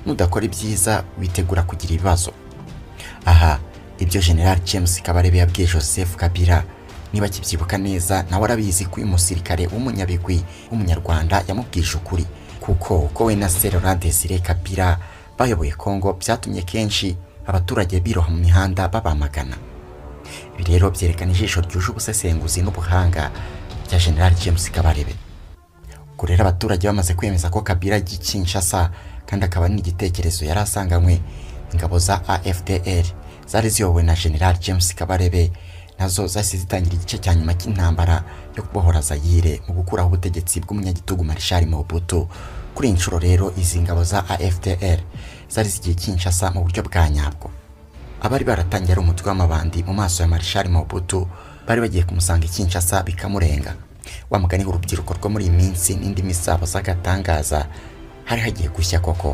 nudakora ibyiza witegura kugira ibibazo aha ibyo general james kabarebe yabwiye joseph kabila niba kibyibuka neza nawe arabizi ko uyu musirikare w'umunyabigwi w'umunyarwanda yamubwije ukuri kuko uko we na serora desire kabila bayoboye congo byatumye kenshi abaturage biroha mu mihanda babamagana ibi rero byerekana ijisho ryuje ubusesenguzi n'ubuhanga bya general james kabarebe ubwo rero abaturage bamaze kwemeza ko kabila ajya i kinshasa kandi akaba n'igitekerezo yari asanganywe ingabo za afdr zari ziyobowe na general james kabarebe nazo zahise zitangira igice cya nyuma cy'intambara yo kubohora zayire mu gukuraho ubutegetsi bw'umunyagitugu marishari mobutu kuri iyi nshuro rero izi ngabo za afdr zari zigiye kinshasa mu buryo bwa nyabwo abari baratangiye ari umutwe w'amabandi mu maso ya marishari mobutu bari bagiye kumusanga ikinshasa bikamurenga wa mugani urubyiruko rwo muri iyi minsi n'indi misabaza agatangaza hari hagiye gushya koko